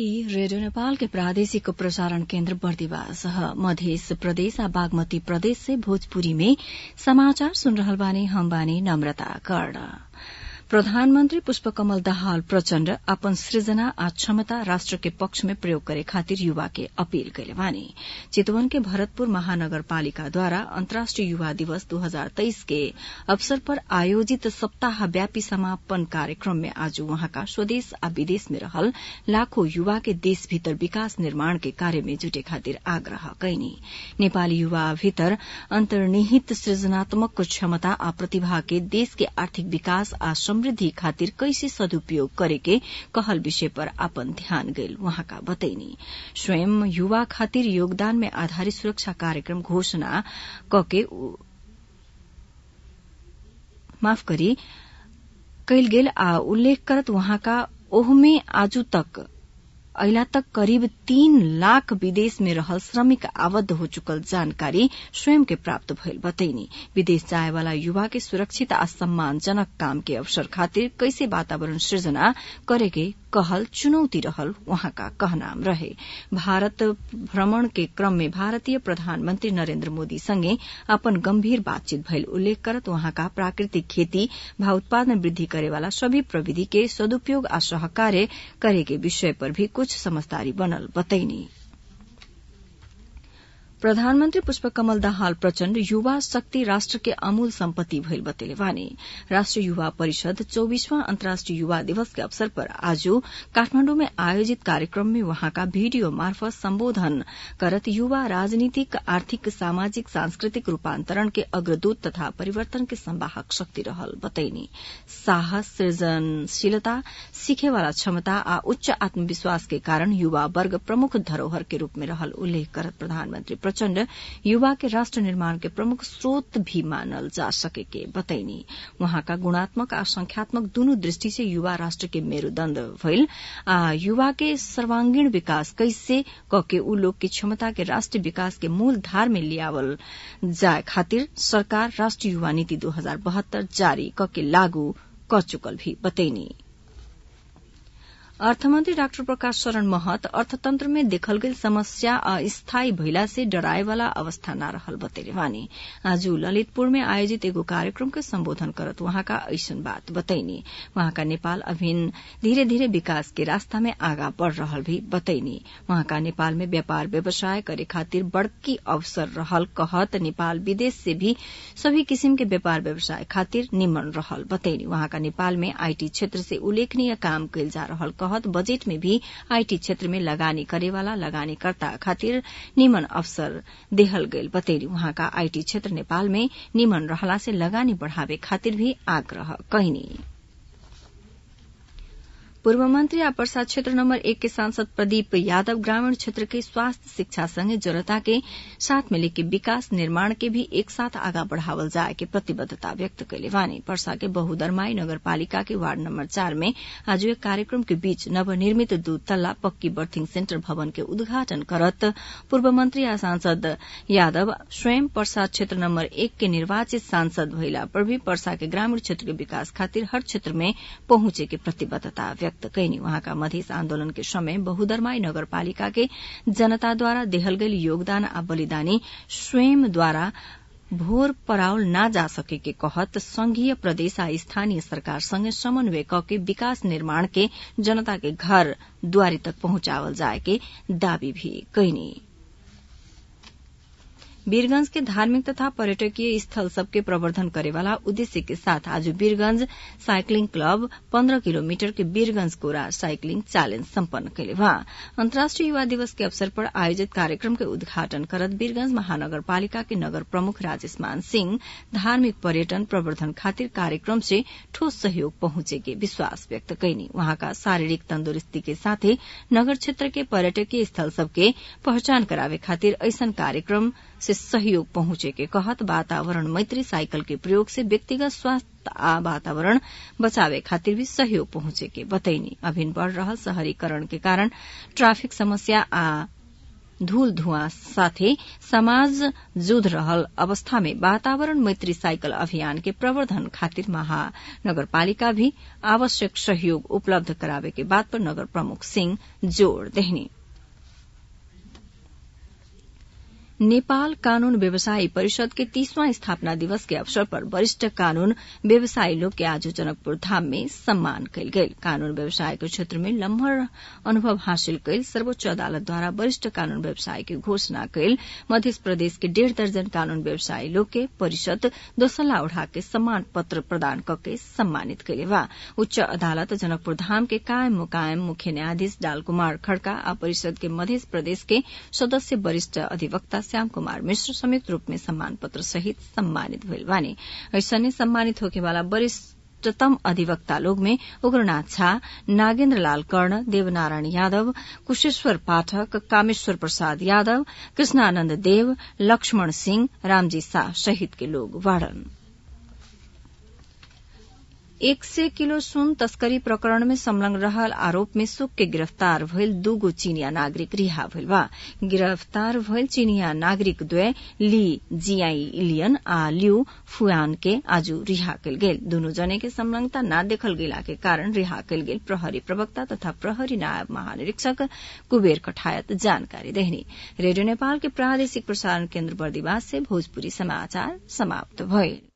ई रेडियो नेपाल के प्रादेशिक प्रसारण केन्द्र बर्दिवास ह मध्य प्रदेश आ बागमती प्रदेश से भोजपुरी में समाचार सुन रहल बानी हम बानी नम्रता कर्ण प्रधानमन्त्री पुष्पकमल दाहाल प्रचण्ड अपन सृजना आ क्षमता राष्ट्र के पक्ष में प्रयोग करे खातिर युवा के अपील कैले बानी चितवन के भरतपुर महानगरपालिकाद्वारा अन्तर्राष्ट्रिय युवा दिवस दू हजार तेइस के अवसर पर आयोजित सप्ताहव्यापी समापन कार्यक्रम में आज वहाँका स्वदेश आ विदेश में रहल लाखों युवा के देश भीतर विकास निर्माण के कार्य में जुटे खातिर आग्रह कैनी नेपाली युवा भीतर अन्तर्निहित सृजनात्मक क्षमता आ प्रतिभा के देश के आर्थिक विकास आ समृद्धि खातिर कैसे सदुपयोग करेके कहल विषय पर आपन ध्यान गईल वहाँका बतैनी स्वयं युवा खातिर योगदान में आधारित सुरक्षा कार्यक्रम घोषणा कके माफ करी कैल गेल आ उल्लेख करत वहाँका ओहमे आजू तक अहिला तक करीब तीन लाख विदेश में रहल श्रमिक आबद्ध हो चुकल जानकारी स्वयं के प्राप्त भइल बतैनी विदेश जाए वाला युवा के सुरक्षित आ सम्मानजनक काम के अवसर खातिर कैसे वातावरण सृजना करेके कहल चुनौती रहल वहाँका कहनाम रहे भारत भ्रमण के क्रम में भारतीय प्रधानमन्त्री नरेन्द्र मोदी सँगै अपन गम्भीर बातचीत भइल उल्लेख करत वहाँका प्राकृतिक खेती भा उत्पादन वृद्धि करेवाला सभी प्रविधि के सदुपयोग आ सहकार्य करेके विषय पर भी कुछ समझदारी बनल बतैनी प्रधानमन्त्री पुष्पकमल दाहाल प्रचण्ड युवा शक्ति राष्ट्र के अमूल सम्पत्ति भइल बतेले बानी राष्ट्रिय युवा परिषद चौबीसवां अन्तर्राष्ट्रिय युवा दिवस के अवसर पर आज काठमाण्डु में आयोजित कार्यक्रम में वहाँका भिडियो मार्फत सम्बोधन करत युवा राजनीतिक आर्थिक सामाजिक सांस्कृतिक रूपान्तरण के अग्रदूत तथा परिवर्तन के संवाहक शक्ति रहल बतैनी साहस सृजनशीलता सीखेवाला क्षमता आ उच्च आत्मविश्वास के कारण युवा वर्ग प्रमुख धरोहर के रूप में रहल उल्लेख करत प्रधानमन्त्री प्रचण्ड युवा के राष्ट्र निर्माण के प्रमुख स्रोत भी मानल जा सके के बतैनी वहाँका गुणात्मक आ संख्यात्मक दुनू दृष्टि से युवा राष्ट्र के मेरूदण्ड भइल आ युवा के सर्वांगीण विकास कैसे कके उ लोग के क्षमता के राष्ट्रीय विकास के मूल धार में लियावल जाए खातिर सरकार राष्ट्रीय युवा नीति दू हजार बहत्तर जारी कके लागू क चुकल भी बतैनी अर्थमन्त्री डाक्टर प्रकाश शरण महत अर्थतन्त्र में देखल गेल समस्या अस्थायी भइला से डराएवाला अवस्था न रहल बतेले वानी आज ललितपुर में आयोजित एगो कार्यक्रम के सम्बोधन करत वहाँका ऐसन बात बतैनी वहाँका नेपाल अभिन धीरे धीरे विकास के रास्ता में आगा बढ़ रहल भी बतैनी वहाँका नेपाल में व्यापार व्यवसाय करे खातिर बड़की अवसर रहल कहत नेपाल विदेश से भी सभी किसिम के व्यापार व्यवसाय खातिर निमन रहल बतैनी वहाँका नेपाल में आईटी क्षेत्र से उल्लेखनीय काम कैल जा रहल कहत बजेट में भी आईटी क्षेत्र में लगानी करेवाला लगानीकर्ता खातिर निमन अवसर देहल गईल बतैली वहाँका आईटी क्षेत्र नेपाल में निमन रहला से लगानी बढ़ावे खातिर भी आग्रह कैनी पूर्व मंत्री आ पर्सा क्षेत्र नम्बर एक के सांसद प्रदीप यादव ग्रामीण क्षेत्र के स्वास्थ्य शिक्षा संगे जनता के साथ में लेके विकास निर्माण के भी एक साथ आगा बढ़ावल जाए के प्रतिबद्धता व्यक्त कैले वानी पर्सा के बहुदरमाई नगरपालिका के वार्ड नम्बर चार में आज एक कार्यक्रम के बीच नवनिर्मित दू तल्ला पक्की बर्थिंग सेन्टर भवन के उद्घाटन करत पूर्व मंत्री आ सांसद यादव स्वयं पर्सा क्षेत्र नम्बर एक के निर्वाचित सांसद भइला पर भी पर्सा के ग्रामीण क्षेत्र के विकास खातिर हर क्षेत्र में पहुंचे के प्रतिबद्धता व्यक्त व्यक्त कैनी वहाँका मधेस आन्दोलन के समय बहुदरमाई नगरपालिका के जनताद्वारा देहल गईल योगदान आ बलिदानी स्वयंद्वारा भोर पराउल ना जा सके के कहत संघीय प्रदेश आ स्थानीय सरकार संगे समन्वय के विकास निर्माण के जनता के घर द्वारी तक पहुंचावल जाए के दावी भी कैनी वीरगंज के धार्मिक तथा पर्यटकीय स्थल सबके प्रवर्धन करेवाला उद्देश्य के साथ आज वीरगंज साइक्लिंग क्लब पन्ध्र किलोमीटर के वीरगंज कोरा साइक्लिंग चैलेंज सम्पन्न कैले वहाँ अन्तर्राष्ट्रिय युवा दिवस के अवसर पर आयोजित कार्यक्रम के उद्घाटन करत वीरगंज महानगरपालिका के नगर प्रमुख राजेश मान सिंह धार्मिक पर्यटन प्रवर्धन खातिर कार्यक्रम से ठोस सहयोग पहुंचे के विश्वास व्यक्त कैनी वहाँका शारीरिक तंदुरुस्ती के साथे नगर क्षेत्र के पर्यटकीय स्थल सबके पहचान करावे खातिर ऐसन कार्यक्रम से सहयोग पहुंचे के कहत वातावरण मैत्री साइकिल के प्रयोग से व्यक्तिगत स्वास्थ्य आ वातावरण बचावे खातिर भी सहयोग पहुंचे के बतैनी अभिन बढ़ रहल शहरीकरण के कारण ट्राफिक समस्या आ धूल धुआं साथे समाज जुध रहल अवस्था में वातावरण मैत्री साइकल अभियान के प्रवर्धन खातिर महानगरपालिका भी आवश्यक सहयोग उपलब्ध करावे के बात पर नगर प्रमुख सिंह जोड़ देहनी नेपाल कानून व्यवसायी परिषद के तीसवां स्थापना दिवस के अवसर पर वरिष्ठ कानून व्यवसायी लोग के आज जनकपुर धाम में सम्मान कयल गेल कानून व्यवसाय के क्षेत्र में लम्हर अनुभव हासिल कयल सर्वोच्च अदालत द्वारा वरिष्ठ कानून व्यवसायी के घोषणा कयल मध्य प्रदेश के डेढ़ दर्जन कानून व्यवसायी लोग के परिषद दोसल्ला उठा के सम्मान पत्र प्रदान करके सम्मानित कयले बा उच्च अदालत जनकपुर धाम के कायम मुकायम मुख्य न्यायाधीश डाल कुमार खड़का आ परिषद के मध्य प्रदेश के सदस्य वरिष्ठ अधिवक्ता श्याम कुमार मिश्र संयुक्त रूप में सम्मान पत्र सहित सम्मानित भइल बानी ऐसने सम्मानित होके वाला वरिष्ठतम अधिवक्ता लोग में उग्रनाथ झा नागेन्द्र लाल कर्ण देवनारायण यादव कुशेश्वर पाठक कामेश्वर प्रसाद यादव कृष्णानंद देव लक्ष्मण सिंह रामजी शाह सहित के लोग वाड़न एक सय किलो सुन तस्करी प्रकरण में संलग्न रहल आरोप में सुक के गिरफ्तार भइल दूगो चीनिया नागरिक रिहा भइल बा गिरफ्तार भइल चीनिया नागरिक द्वय ली जियाई इलियन आ लिउ फुआन के आज रिहा कयल गेल दुनू जने के संलग्नता न देखल गेला के कारण रिहा कयल गेल प्रहरी प्रवक्ता तथा प्रहरी नायब महानिरीक्षक कुबेर कठायत जानकारी देहनी रेडियो नेपाल के प्रादेशिक प्रसारण केन्द्र बर्दिवास से भोजपुरी समाचार समाप्त भइल